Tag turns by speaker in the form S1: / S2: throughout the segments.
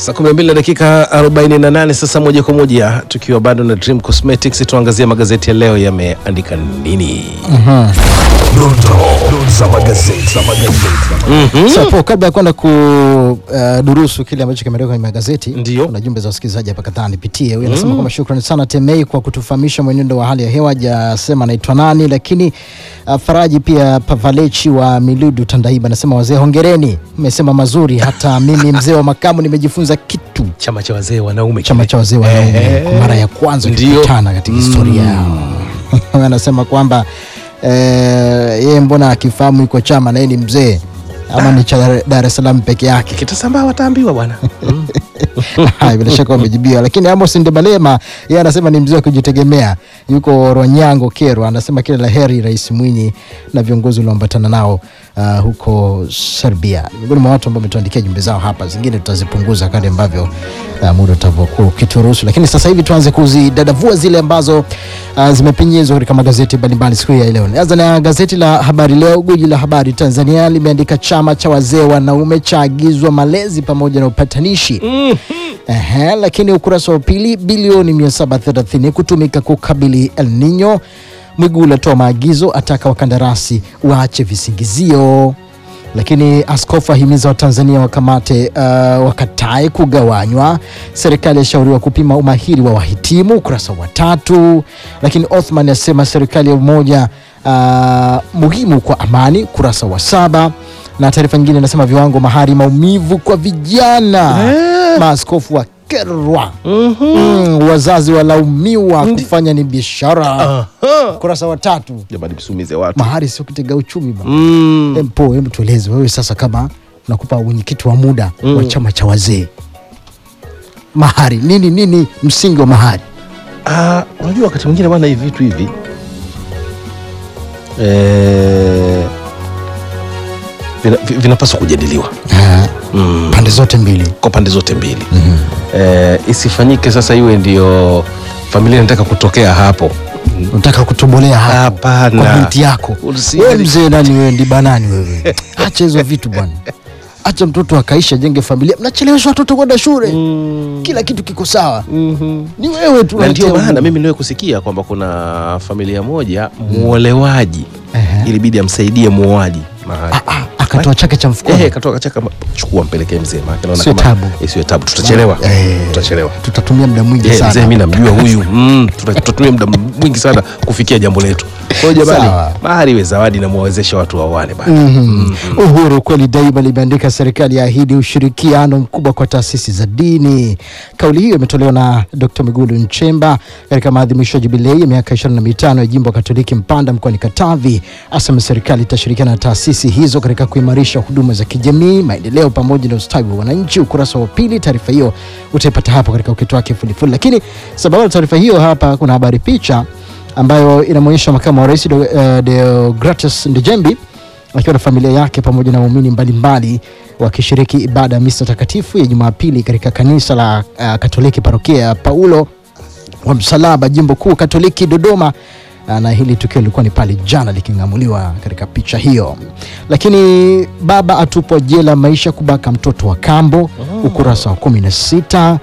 S1: Saa 12 na dakika 48 sasa, moja kwa moja tukiwa bado na Dream Cosmetics, tuangazie magazeti ya leo yameandika nini.
S2: Dondoo za magazeti. Za magazeti.
S3: Sapo, kabla ya kwenda kudurusu kile ambacho kimeandikwa kwenye magazeti,
S1: Ndio.
S3: kuna jumbe za wasikilizaji hapa kadhaa nipitie. Huyu anasema kwamba shukrani sana Temei kwa kutufahamisha mwenendo wa hali ya hewa, hajasema anaitwa nani, lakini uh, Faraji pia Pavalechi wa Miludu Tandaiba anasema wazee, hongereni, mmesema mazuri, hata mimi mzee wa makamu nimejifunza kitu.
S1: Chama cha wazee wanaume,
S3: Chama cha wazee wanaume
S1: Eh,
S3: kwa mara ya kwanza
S1: ndio.
S3: kukutana katika historia yao. Anasema kwamba eh, yeye mbona akifahamu iko chama na yeye ni mzee ama ni cha Dar es Salaam peke yake?
S1: kitasambaa wataambiwa bwana. Mm.
S3: Haya, bila shaka wamejibiwa, lakini Amos Ndebalema yeye anasema ni mzee wa kujitegemea, yuko Rwanyango Kero, anasema kila la heri Rais Mwinyi na viongozi walioambatana nao uh, huko Serbia. Ni Miongoni mwa watu ambao wametuandikia jumbe zao hapa, zingine tutazipunguza kadri ambavyo uh, muda utavyokuwa ukituruhusu, lakini sasa hivi tuanze kuzidadavua zile ambazo uh, zimepenyezwa katika magazeti mbalimbali siku hii ya leo. Nianza na gazeti la Habari Leo, guji la habari Tanzania limeandika chama cha wazee wanaume chaagizwa malezi pamoja na upatanishi Ehe, lakini ukurasa wa pili bilioni 730 kutumika kukabili El Nino. Mwigulu atoa maagizo, ataka wakandarasi waache visingizio. Lakini askofu ahimiza Watanzania wakamate uh, wakatae kugawanywa. Serikali yashauriwa kupima umahiri wa wahitimu, ukurasa wa tatu. Lakini Othman asema serikali ya umoja uh, muhimu kwa amani, ukurasa wa saba na taarifa nyingine inasema viwango mahari maumivu kwa vijana maaskofu wakerwa mm, wazazi walaumiwa kufanya ni biashara ukurasa wa tatu
S1: Jamani, msumize watu.
S3: mahari sio kitega uchumi bwana
S1: Mm.
S3: Empo, hebu tueleze wewe sasa, kama unakupa wenyekiti wa muda wa chama cha wazee, mahari nini nini, msingi wa mahari?
S1: Ah, unajua wakati mwingine bwana, hivi vitu hivi eh, vina- vi- vinapaswa kujadiliwa mm.
S3: Pande zote mbili.
S1: kwa pande zote mbili eh, isifanyike sasa iwe ndio familia inataka kutokea hapo.
S3: Unataka kutobolea hapo
S1: Hapana.
S3: kwa binti yako
S1: Usi-
S3: wewe, mzee nani wewe, ndibanani wewe? Acha hizo vitu bwana, acha mtoto akaisha, jenge familia. Mnachelewesha watoto kwenda shule, kila kitu kiko sawa, ni wewe tu
S1: na ndio
S3: unatia
S1: maana
S3: ugumu.
S1: mimi niliwahi kusikia kwamba kuna familia moja muolewaji
S3: Ehe.
S1: ilibidi amsaidie muoaji mahali
S3: Ah, ah, akatoa chake cha mfukoni.
S1: Eh, katoka kachaka chukua mpelekee mzee maana naona
S3: Sio
S1: kama
S3: tabu.
S1: isiwe tabu tutachelewa
S3: Eh.
S1: tutachelewa
S3: Tutatumia muda mwingi
S1: Eh, mzee
S3: sana.
S1: mimi namjua huyu mm, tuta- tutatumia muda mwingi sana kufikia jambo letu kwa hiyo jamani
S3: Sawa.
S1: mahari iwe zawadi na muwawezeshe watu waoane bana
S3: Mhm. Uhuru kweli daima limeandika serikali yaahidi ushirikiano mkubwa kwa taasisi za dini. Kauli hiyo imetolewa na Dr. Mwigulu Nchemba katika maadhimisho ya jubilei ya miaka 25 ya jimbo Katoliki Mpanda mkoani Katavi. Asema serikali itashirikiana na taasisi hizo katika kuimarisha huduma za kijamii, maendeleo pamoja na ustawi wa wananchi. Ukurasa wa pili, taarifa hiyo utaipata hapo katika ukito wake fulifuli. Lakini sababu ya taarifa hiyo hapa kuna habari picha ambayo inamwonyesha makamu wa rais Do- eh, Deogratus Ndejembi akiwa na familia yake pamoja na waumini mbalimbali wakishiriki ibada ya misa takatifu ya Jumapili katika kanisa la uh, Katoliki parokia ya Paulo wa Msalaba jimbo kuu Katoliki Dodoma. Uh, na hili tukio lilikuwa ni pale jana liking'amuliwa katika picha hiyo. Lakini baba atupwa jela maisha kubaka mtoto wa kambo, ukurasa wa kumi na sita.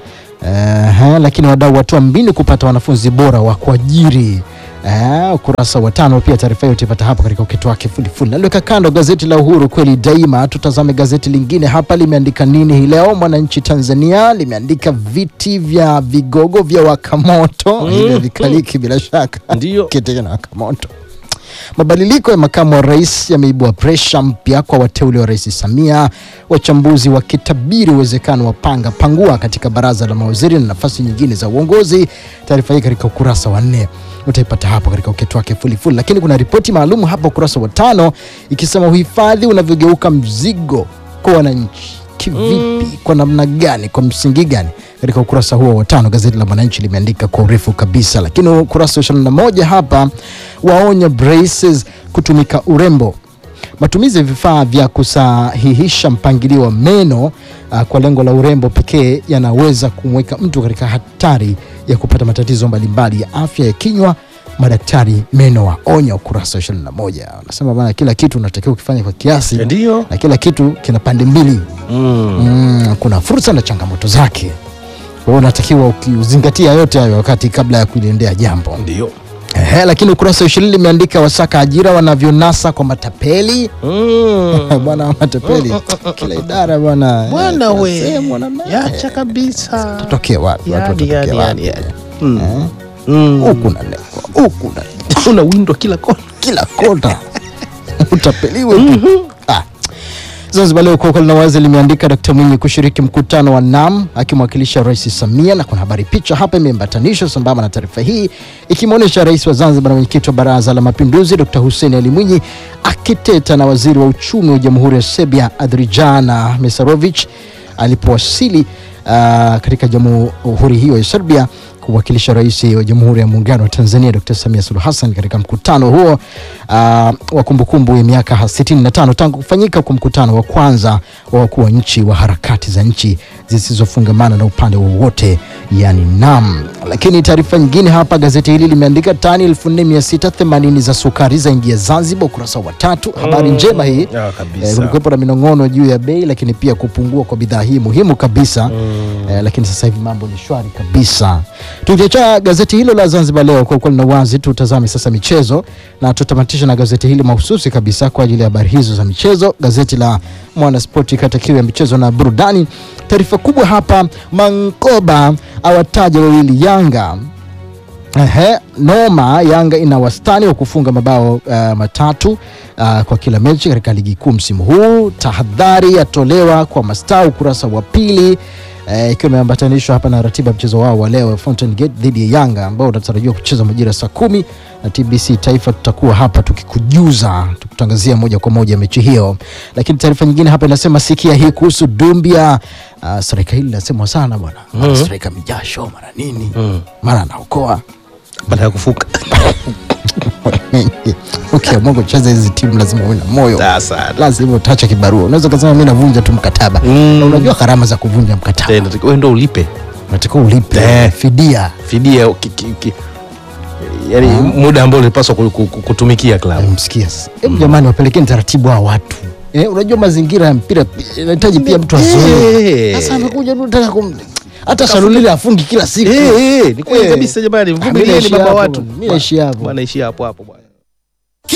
S3: Uh, lakini wadau watoa mbinu kupata wanafunzi bora wa kuajiri Eh, ukurasa wa tano pia taarifa hiyo utaipata hapo katika ukito wake fulifuli. Naliweka kando gazeti la Uhuru kweli daima. Tutazame gazeti lingine hapa, limeandika nini hii leo? Mwananchi Tanzania limeandika viti vya vigogo vya wakamoto hivyo vikaliki bila shaka
S1: Ndio.
S3: kiti na wakamoto. Mabadiliko ya makamu wa rais yameibua presha mpya kwa wateule wa rais Samia, wachambuzi wakitabiri uwezekano wa panga pangua katika baraza la mawaziri na nafasi nyingine za uongozi. Taarifa hii katika ukurasa wa nne utaipata hapo katika uketo wake fulifuli, lakini kuna ripoti maalum hapa ukurasa wa tano ikisema uhifadhi unavyogeuka mzigo kwa wananchi. Kivipi? Kwa namna gani? Kwa msingi gani? Katika ukurasa huo wa tano gazeti la Mwananchi limeandika kwa urefu kabisa, lakini ukurasa wa ishirini na moja hapa waonya braces kutumika urembo. Matumizi ya vifaa vya kusahihisha mpangilio wa meno uh, kwa lengo la urembo pekee yanaweza kumweka mtu katika hatari ya kupata matatizo mbalimbali ya afya ya kinywa. Madaktari meno waonya, ukurasa wa 21. Wanasema bana, kila kitu unatakiwa ukifanya kwa kiasi
S1: ndio
S3: na kila kitu kina pande mbili
S1: mm.
S3: mm, kuna fursa na changamoto zake. Kwa hiyo unatakiwa ukizingatia yote hayo wakati kabla ya kuliendea jambo.
S1: Ndio.
S3: Ehe, lakini ukurasa wa ishirini limeandika wasaka ajira wanavyonasa kwa matapeli
S1: Mm.
S3: bwana wa matapeli kila idara bwana
S1: Bwana
S3: eh,
S1: we.
S3: sehemu wana naye.
S1: Yacha kabisa.
S3: Tutokee wapi watu
S1: Yani,
S3: watatokea
S1: yani,
S3: wapi
S1: yani, yani. Mm.
S3: Eh,
S1: Mm.
S3: huku na neko huku na
S1: Una windo kila kona.
S3: kila kona utapeliwe tu. Ah. Zanzibar leo kwa na wazi limeandika Dkt. Mwinyi kushiriki mkutano wa NAM akimwakilisha Rais Samia, na kuna habari picha hapa imeambatanishwa sambamba na taarifa hii ikimwonyesha Rais wa Zanzibar na mwenyekiti wa Baraza la Mapinduzi Dkt. Hussein Ali Mwinyi akiteta na waziri wa uchumi wa Jamhuri ya Serbia Adrijana Mesarovic alipowasili uh, katika jamhuri hiyo ya Serbia kuwakilisha rais wa Jamhuri ya Muungano wa Tanzania Dr. Samia Suluhu Hassan katika mkutano huo uh, wa kumbukumbu ya miaka 65 tangu kufanyika kwa mkutano wa kwanza wa wakuu wa nchi wa harakati za nchi zisizofungamana na upande wowote yani NAM. Lakini taarifa nyingine hapa, gazeti hili limeandika tani 4680 za sukari zaingia Zanzibar, ukurasa wa tatu. Habari njema hii
S1: Ah, kabisa.
S3: Eh, kulikuwepo na minong'ono juu ya bei, lakini pia kupungua kwa bidhaa hii muhimu kabisa eh, lakini sasa hivi mambo ni shwari kabisa. Tukiacha gazeti hilo la Zanzibar Leo kwa ukweli na uwazi, tutazame sasa michezo na tutamatisha na gazeti hili mahususi kabisa kwa ajili ya habari hizo za michezo, gazeti la Mwanaspoti kata kiu ya michezo na burudani. Taarifa kubwa hapa, Mankoba awataja wawili Yanga Ehe, noma. Yanga ina wastani wa kufunga mabao uh, matatu uh, kwa kila mechi katika ligi kuu msimu huu. Tahadhari yatolewa kwa mastaa, ukurasa wa pili eh, ikiwa imeambatanishwa hapa na ratiba ya mchezo wao wa leo Fountain Gate dhidi ya Yanga ambao unatarajiwa kucheza majira saa kumi na TBC Taifa. Tutakuwa hapa tukikujuza, tukutangazia moja kwa moja mechi hiyo. Lakini taarifa nyingine hapa inasema, sikia hii kuhusu Dumbia. Uh, striker hili linasemwa sana bwana, mara striker mijasho, mara nini, mara anaokoa
S1: Baada ya kufuka.
S3: ukiamua kucheza hizi timu lazima uwe na moyo,
S1: Sasa.
S3: lazima utaacha kibarua. Unaweza kusema mimi navunja tu mkataba
S1: Mm.
S3: na unajua gharama za kuvunja mkataba,
S1: Eh, nataka wewe ndo ulipe
S3: unatakiwa ulipe
S1: Eh.
S3: fidia.
S1: fidia ki, ki, ki, yani muda ambao ulipaswa ku- ku- ku- kutumikia klabu.
S3: Msikia sasa, hebu jamani, wapelekeni taratibu hao watu eh, unajua mazingira ya mpira pi- inahitaji pia mtu azoee.
S1: Eh.
S3: Sasa amekuja tu nataka kum hata Salulile afungi kila siku.
S1: Eh, eh, ni kweli
S3: Eh.
S1: kabisa jamani,
S3: Ah, mimi
S1: mvumilieni
S3: naishi
S1: baba
S3: hapo
S1: watu.
S3: bwana, mimi naishi hapo.
S1: Bwana ishi hapo hapo bwana.